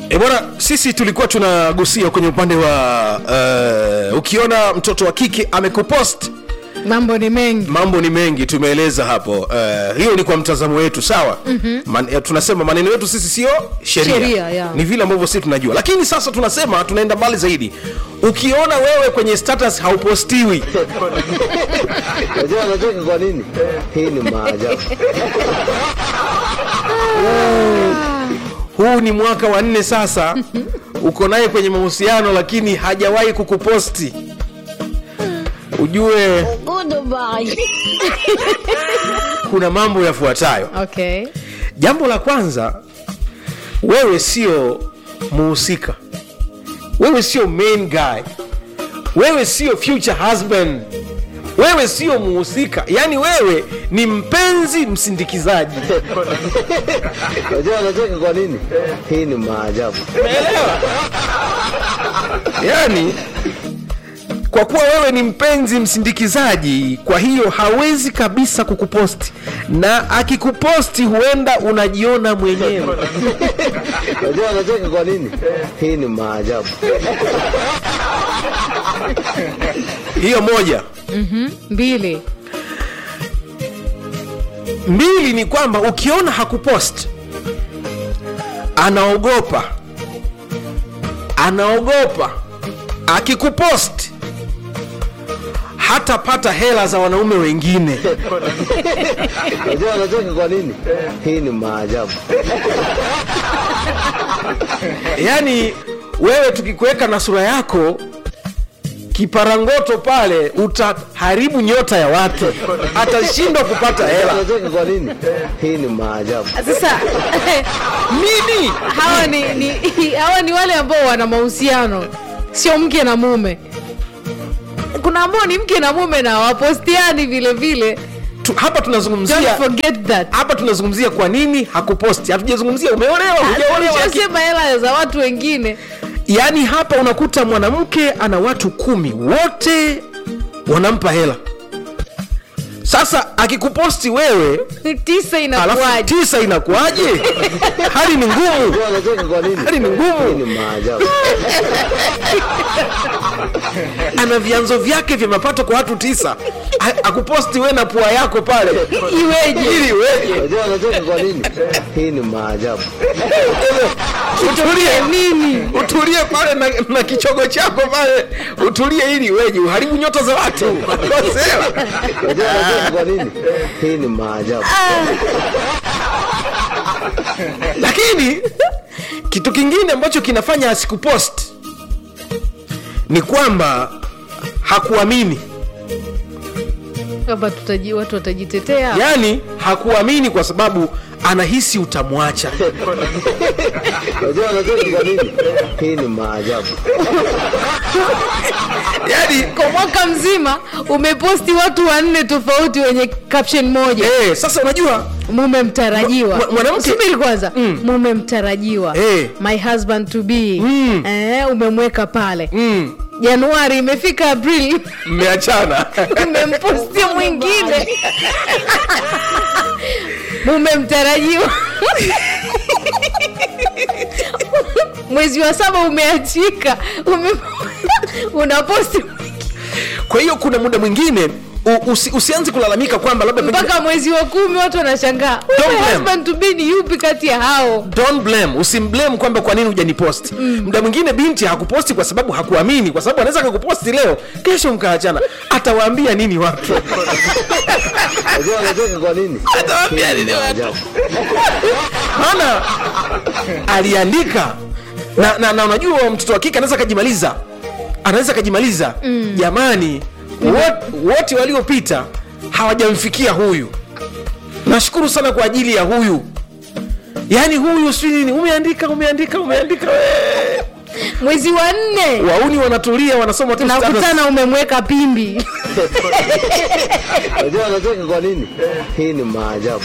E bwana, sisi tulikuwa tunagusia kwenye upande wa uh, ukiona mtoto wa kike amekupost mambo ni mengi mambo ni mengi tumeeleza hapo uh, hiyo ni kwa mtazamo wetu sawa mm-hmm. Man, eh, tunasema maneno yetu sisi sio sheria, Sheria, yeah. ni vile ambavyo sisi tunajua lakini sasa tunasema tunaenda mbali zaidi ukiona wewe kwenye status haupostiwi Unajua anacheka kwa nini? Hii ni maajabu. huu ni mwaka wa nne sasa uko naye kwenye mahusiano lakini hajawahi kukuposti ujue kuna mambo yafuatayo okay jambo la kwanza wewe sio muhusika wewe sio main guy wewe sio future husband wewe sio muhusika yaani wewe ni mpenzi msindikizaji Unajua anacheka kwa nini? Hii ni maajabu. umeelewa yaani kwa kuwa wewe ni mpenzi msindikizaji kwa hiyo hawezi kabisa kukuposti na akikuposti huenda unajiona mwenyewe Unajua anacheka kwa nini? Hii ni maajabu. hiyo moja mbili mbili ni kwamba ukiona hakupost anaogopa anaogopa akikupost hatapata hela za wanaume wengine Unajua anacheka kwa nini? Hii ni maajabu. yaani wewe tukikuweka na sura yako kiparangoto pale utaharibu nyota ya watu atashindwa kupata Unajua hela anacheka kwa nini? Hii ni maajabu. sasa nini hawa ni, ni hawa ni wale ambao wana mahusiano sio mke na mume kuna ambao ni mke na mume na wapostiani vile vile tu, hapa don't tunazungumzia forget that hapa tunazungumzia kwa nini hakuposti hatujazungumzia umeolewa hujaolewa laki- Tulishasema hela za watu wengine yaani hapa unakuta mwanamke ana watu kumi wote wanampa hela sasa akikuposti wewe tisa alafu inakuwaje tisa inakuwaje hali ni ngumu Unajua anacheka kwa nini? hali ni Hii ngumu ni maajabu. ana vyanzo vyake vya mapato kwa watu tisa A- akuposti we na pua yako pale iweje ili weje Unajua anacheka kwa nini? Hii ni maajabu. utulie nini utulie pale na, na kichogo chako pale utulie ili weje uharibu nyota za watu Kosea. Unajua anacheka kwa nini? Hii ni maajabu. lakini kitu kingine ambacho kinafanya asikupost ni kwamba hakuamini kwamba tutaji watu watajitetea yaani hakuamini kwa sababu anahisi utamwacha Unajua anacheka kwa nini? Hii ni maajabu. yaani kwa mwaka mzima umeposti watu wanne tofauti wenye caption moja eh, sasa unajua mume mtarajiwa Mwa- mwanamke- subiri kwanza Mm. mume mtarajiwa Eh. my husband to be Mm. eh, umemweka pale mm, januari imefika april mmeachana umempostia mwingine mume mtarajiwa mwezi wa saba umeachika ume... unaposti kwa hiyo kuna muda mwingine u- usi, usianze kulalamika kwamba labda pengine- mpaka mwezi wa kumi watu wanashangaa Don't "Huyu blame. husband to be ni yupi kati ya hao don't blame usimblame kwamba kwa nini hujaniposti mm. mda mwingine binti hakuposti kwa sababu hakuamini kwa sababu anaweza akakuposti leo kesho mkaachana atawaambia nini watu Unajua anacheka kwa nini? atawaambia Hii ni nini watu maajabu. maana aliandika na, na, na unajua mtoto wa kike anaweza akajimaliza anaweza akajimaliza mm. jamani wot- wote waliopita hawajamfikia huyu nashukuru sana kwa ajili ya huyu yaani huyu si nini umeandika umeandika umeandika wee. mwezi wa nne wauni wanatulia wanasoma tu status. tunakutana umemweka pimbi Unajua anacheka kwa nini? Hii ni maajabu.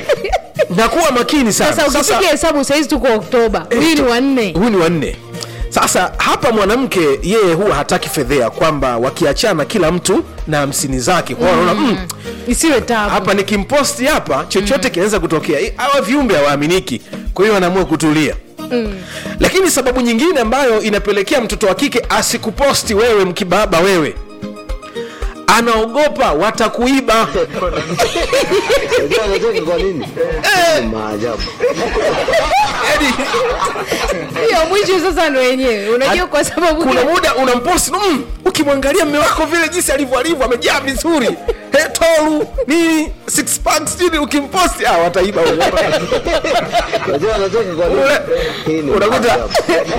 na kuwa makini sana sasa ukipiga hesabu sahizi tuko oktoba huyu ni wanne huu ni wanne sasa hapa mwanamke yeye huwa hataki fedhea kwamba wakiachana kila mtu na hamsini zake kwa hiyo anaona mm, isiwe tabu hapa nikimposti hapa chochote kinaweza kutokea Eh, hawa viumbe hawaaminiki kwa hiyo anaamua kutulia mm. lakini sababu nyingine ambayo inapelekea mtoto wa kike asikuposti wewe mkibaba wewe anaogopa watakuiba Unajua anacheka kwa nini? Hii ni maajabu. Yaani, hiyo mwisho sasa ndo wenyewe unajua kwa sababu kuna gani? muda unamposti mm, ukimwangalia mme wako vile jinsi alivyo alivyo amejaa vizuri He, tolu nini six packs nini ukimposti ah, wataiba huko. Unajua anacheka kwa nini? Ule- Hii ni unakuta- maajabu.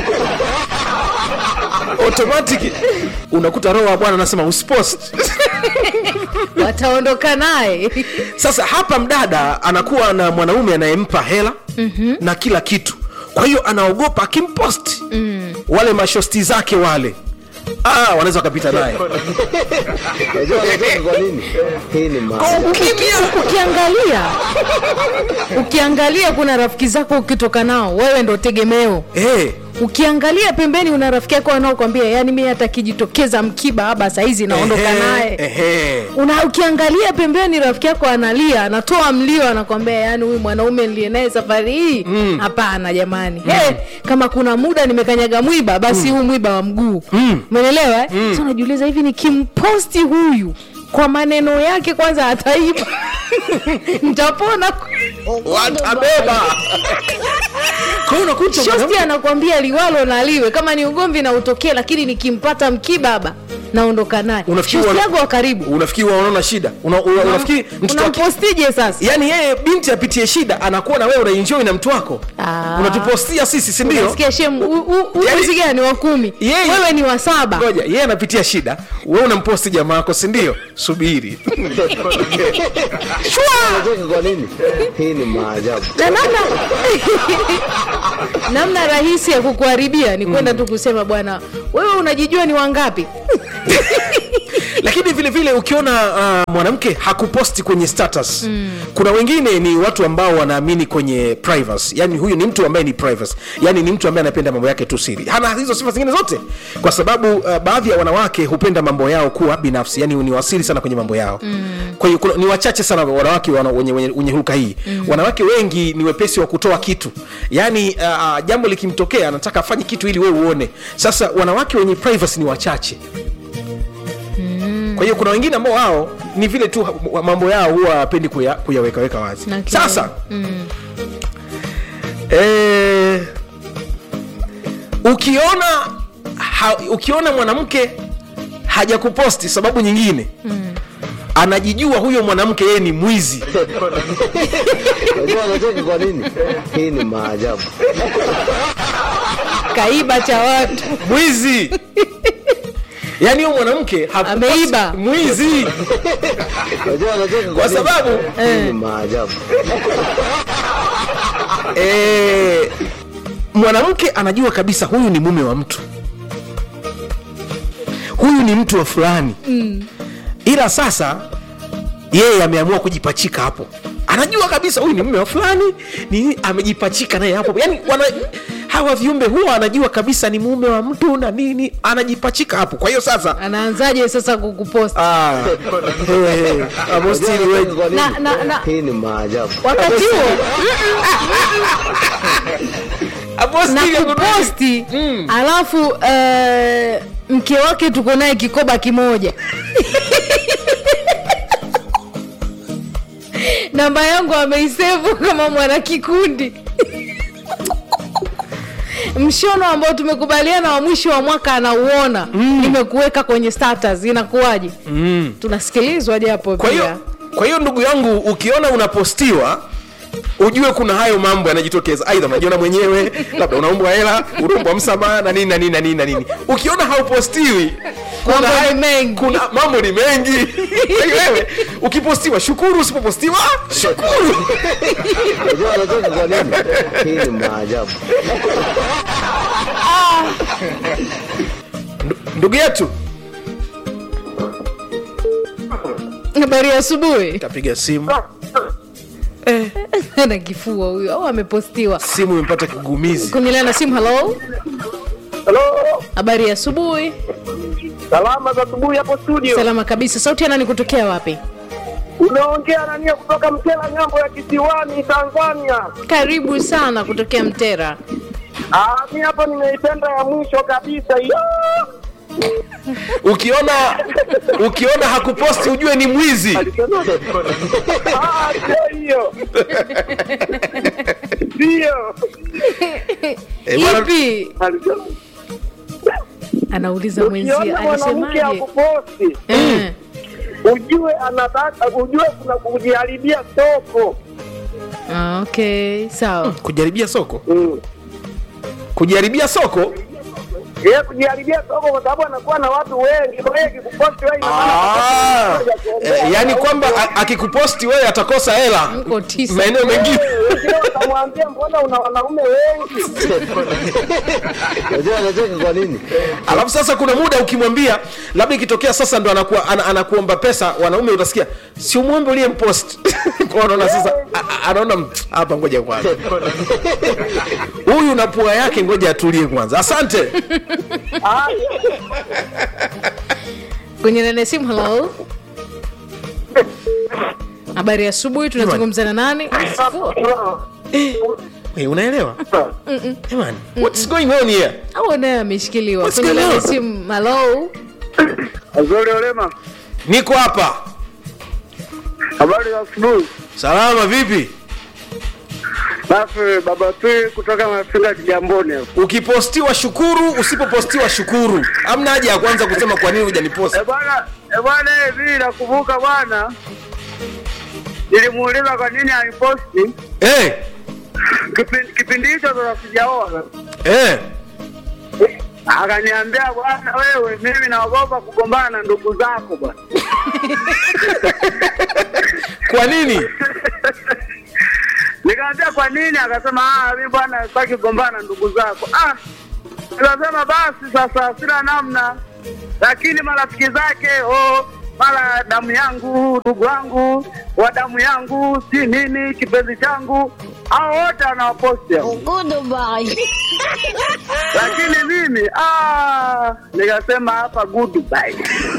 automatic unakuta roho wa bwana anasema usipost wataondoka naye sasa hapa mdada anakuwa na mwanaume anayempa hela mm-hmm. na kila kitu kwa hiyo anaogopa akimposti mm. wale mashosti zake wale ah, wanaweza wakapita naye Unajua anacheka kwa nini? Hii ni Kwa maajabu. ukimya ukiangalia ukiangalia kuna rafiki zako ukitoka nao wewe ndo tegemeo Eh, ukiangalia pembeni una rafiki yako anaokwambia yani mi hata kijitokeza mkiba aba sahizi naondoka ehe, naye ehe. una ukiangalia pembeni rafiki yako analia anatoa mlio anakwambia yani huyu mwanaume niliye naye safari hii hapana jamani mm. hey, kama kuna muda nimekanyaga mwiba basi huu mwiba wa mguu umeelewa eh? mm. so najiuliza hivi nikimposti huyu kwa maneno yake kwanza ataiba ntapona watabeba kwa hiyo unakuta shosti mwanamke- anakwambia liwalo na liwe kama ni ugomvi na utokee lakini nikimpata mkibaba naondoka naye Unafikiri shosti wana- yangu wa karibu unafikiri wanaona shida una, una, unafikiri mtoto wa ki- unampostije sasa yaani yeye binti apitie shida anakuwa na wewe unaenjoy na mtu wako Ah. unatupostia sisi si ndio Unasikia shem u- u- u- Yaani- uzi gani wa kumi Yeye- wewe ni wa saba ngoja yeye anapitia shida wewe unamposti jamaa yako si ndio subiri Unacheka kwa nini? Hii ni maajabu. na namna namna rahisi ya kukuharibia ni kwenda tu kusema bwana wewe unajijua ni wangapi lakini vile vile ukiona uh, mwanamke hakuposti kwenye status mm. kuna wengine ni watu ambao wanaamini kwenye privacy yani huyu ni mtu ambaye ni privacy yani ni mtu ambaye anapenda mambo yake tu siri hana hizo sifa zingine zote kwa sababu uh, baadhi ya wanawake hupenda mambo yao kuwa binafsi yani ni wasiri sana kwenye mambo yao mm. kwa hiyo kuna- ni wachache sana wanawake wana, wenye, wenye, wenye hulka hii mm. wanawake wengi ni wepesi wa kutoa kitu yani uh, jambo likimtokea anataka afanye kitu ili wewe uone sasa wanawake wenye privacy ni wachache kwa hiyo kuna wengine ambao wao ni vile tu ha- mambo yao huwa hapendi kuya, kuyawekaweka wazi Na kile- sasa eh, ukiona ha, ukiona mwanamke hajakuposti sababu nyingine anajijua huyo mwanamke yeye ni mwizi Unajua anacheka kwa nini? Hii ni maajabu. kaiba cha watu mwizi yaani huyo mwanamke hakuposti- Ameiba. mwizi Unajua anacheka kwa nini? sababu Hii ni maajabu. eh, mwanamke anajua kabisa huyu ni mume wa mtu huyu ni mtu wa fulani mm. ila sasa yeye ameamua kujipachika hapo anajua kabisa huyu ni mume wa fulani ni amejipachika naye hapo yani wana, hawa viumbe huwa anajua kabisa ni mume wa mtu na nini anajipachika hapo kwa hiyo sasa anaanzaje sasa kukupost ah, hey, hey, Agostini Unajua we- anacheka kwa nini? Na- na- na- Hii ni maajabu. wakati huo na Agostini ako- kuposti alafu uh, mke wake tuko naye kikoba kimoja namba yangu ameisevu kama mwana kikundi mshono ambao tumekubaliana wa mwisho wa mwaka anauona nimekuweka kwenye status inakuwaje mm. tunasikilizwa japo kwa pia hiyo kwa hiyo ndugu yangu ukiona unapostiwa ujue kuna hayo mambo yanajitokeza aidha unajiona mwenyewe labda unaombwa hela unaombwa msamaha na nini na nini na nini na nini ukiona haupostiwi kuna Mambo ni hayo- mengi. kuna mambo ni mengi Kwa hiyo wewe ukipostiwa shukuru usipopostiwa shukuru Unajua anacheka kwa nini? Hii ni maajabu. ndugu yetu habari ya asubuhi tapiga simu na kifua huyo au amepostiwa simu imepata kigumizi kunilea na simu halo Halo, habari ya asubuhi salama za asubuhi hapo studio. salama kabisa sauti ya nani kutokea wapi Unaongea na nia kutoka Mtela ng'ambo ya Kisiwani, Tanzania. karibu sana kutokea mtera Ah, mi hapo nimeipenda ya mwisho kabisa hiyo. ukiona ukiona hakuposti ujue ni mwizi Ah, sio hiyo. Ndio. Eh, bwana- ipi anauliza mwenzie Ukiona mwanamke alisemaje akuposti, Eh, ujue anataka ujue kuna kujiharibia soko. ah, okay sawa kujaribia soko Mm. kujaribia soko Yeye kujiharibia soko kwa sababu anakuwa na watu wengi. Kwa hiyo akikuposti wewe ina Ah, eh, yaani kwamba a- akikuposti wewe atakosa hela mko tisa maeneo mengine wengine watamwambia mbona una wanaume wengi? Unajua anacheka kwa nini? alafu sasa kuna muda ukimwambia labda ikitokea sasa ndo anakuwa ana, anakuomba pesa wanaume utasikia si umwombe uliye mpost Kwa anaona sasa a- a- anaona "Mm, hapa ngoja kwanza huyu na pua yake ngoja atulie kwanza asante Ah, kwenye nane simu halo habari ya asubuhi tunazungumza na nani hey, unaelewa hey, man, what's going on here au naye ameshikiliwa What's kwenye going nane on? simu halo Azuri Olema. niko hapa Habari za asubuhi. salama vipi Basi baba tu kutoka Mafinga Kigamboni hapo. ukipostiwa shukuru usipopostiwa shukuru amna haja ya kwanza kusema kwa nini hujaniposti Eh bwana, eh bwana hivi nakumbuka bwana. Nilimuuliza kwa nini aliposti hey, kipindi kipindi hicho ndo sijaoa. hey. Akaniambia bwana, wewe mimi naogopa kugombana na ndugu zako bwana. kwa nini Nikamwambia kwa nini? Akasema ah, mimi bwana sitaki kugombana na ndugu zako. Ah, nikasema basi sasa sina namna, lakini marafiki zake oh, mara damu yangu, ndugu wangu wa damu yangu, si nini, kipenzi changu, hao wote anawaposti hao. lakini mimi ah, nikasema hapa goodbye.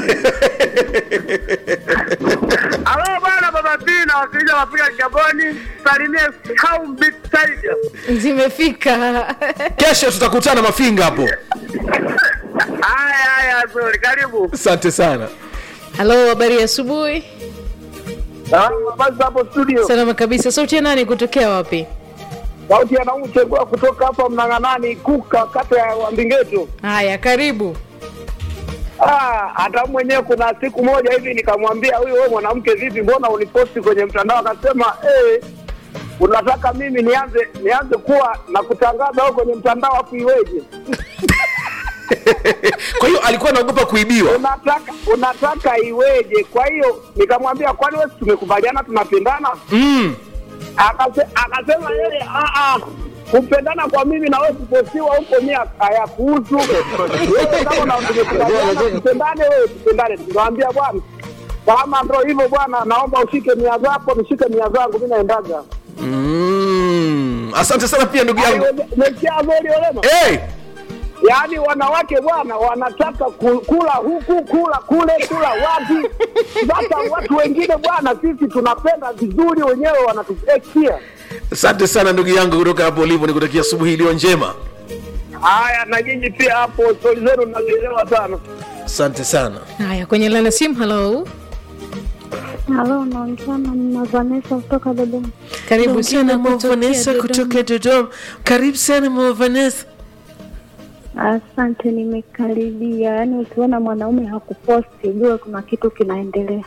Alo bwana, baba Pina wakilisha Afrika Gaboni, salimie Kaum Big Tiger. zimefika kesho tutakutana mafinga hapo Haya haya, zuri, karibu. asante sana halo habari ya asubuhi Ah, Basi hapo studio, salama kabisa sauti ya nani kutokea wapi sauti ya Naumu Chegua kutoka hapa Mnang'anani Kuka, kata ya Wambingeto. haya karibu Ah, hata mwenyewe kuna siku moja hivi nikamwambia huyu, wewe mwanamke vipi, mbona uniposti kwenye mtandao? Akasema eh, unataka mimi nianze nianze kuwa na kutangaza huko kwenye mtandao afu iweje? kwa hiyo alikuwa anaogopa kuibiwa Unataka unataka iweje? Kwa hiyo nikamwambia, kwani wewe si tumekubaliana tunapendana? mm. Akase, akasema yeye "Ah, ah, kupendana kwa mimi na wewe kupostiwa huko mimi hayakuhusu. Wewe kama na tumekubaliana tupendane, wewe tupendane. Nikamwambia bwana, kama ndo hivyo bwana, naomba ushike mia zako, nishike mia zangu, mimi naendaga. Mm. asante sana pia ndugu yangu Mekia Zori Olema. hey. Yaani wanawake bwana wanataka ku- kula huku kula kule kula wapi. Sasa watu wengine bwana, sisi tunapenda vizuri, wenyewe wanatupekia. asante sana ndugu yangu kutoka hapo ulivo nikutakia asubuhi iliyo njema Haya, na nyinyi pia hapo stori zenu nazielewa sana. asante sana haya kwenye lana simu halo Halo, naongea na mama Vanessa kutoka Dodoma. karibu sana Vanessa kutokea kutoka dodoma karibu sana mama Vanessa Asante, nimekaribia. Yaani ukiona mwanaume hakuposti ujue kuna kitu kinaendelea.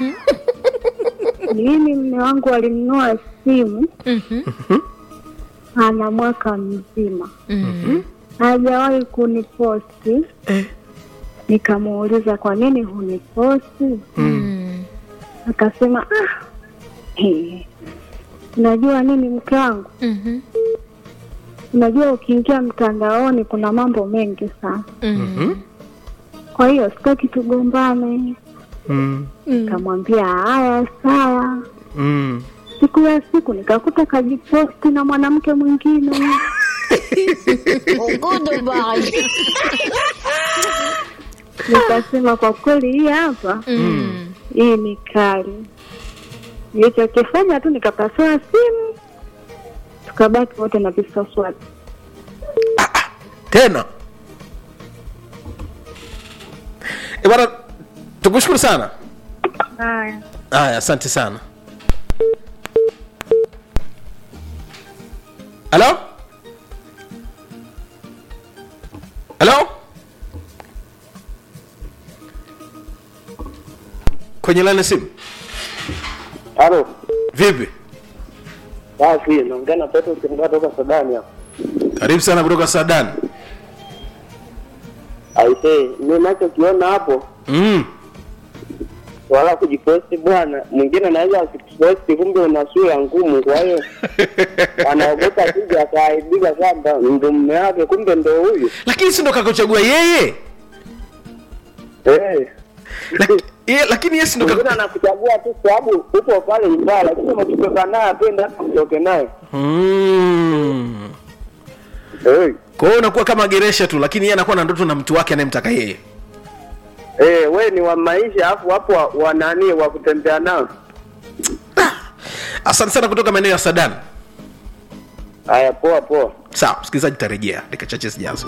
Mimi mme wangu alinunua simu Mhm. ana mwaka mzima Mhm. hajawahi kuniposti. Nikamuuliza kwa nini huniposti? Mm. Akasema ah, eh, unajua nini mke wangu, Mhm. unajua ukiingia mtandaoni kuna mambo mengi sana Mhm. kwa hiyo sitaki tugombane. mm. Nikamwambia haya sawa. Mm. Siku ya siku nikakuta kajiposti na mwanamke mwingine. Nikasema kwa kweli hii hapa Mm. hii ni kali. Nilichokifanya tu nikapasua simu, tukabaki wote na visaswati. tena e bwana tukushukuru sana Haya. haya asante sana halo halo kwenye lani simu Halo, vipi basi naongea na Petro Kimgaa toka Sudani hapa. karibu sana kutoka sadan Aisee, mimi nachokiona hapo mm. wala kujiposti bwana, mwingine anaweza asiposti, kumbe una sura ngumu, kwa hiyo anaogopa kuja akaaibika kwamba ndo mume wake, kumbe ndo huyu lakini si ndo kakuchagua yeye eh. Laki- ye- lakini yesi ndo Mwingine kaku... anakuchagua tu sababu upo pale nyumbani, lakini ukitoka naye apende hata mtoke naye mm. eh. kwa hiyo unakuwa kama geresha tu lakini yeye anakuwa na ndoto na mtu wake anayemtaka yeye Eh, we ni wa maisha afu wapo wa, wa nani wa kutembea nao. asante sana kutoka maeneo ya sadan Haya, poa poa. sawa msikilizaji tarejea dakika chache zijazo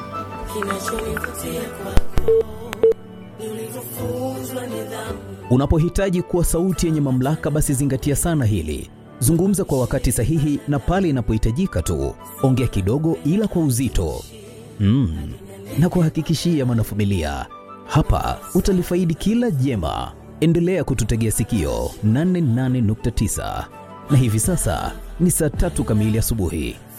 Unapohitaji kuwa sauti yenye mamlaka, basi zingatia sana hili. Zungumza kwa wakati sahihi na pale inapohitajika tu. Ongea kidogo, ila kwa uzito mm. na kuhakikishia mwanafamilia, hapa utalifaidi kila jema. Endelea kututegea sikio 88.9 na hivi sasa ni saa tatu kamili asubuhi.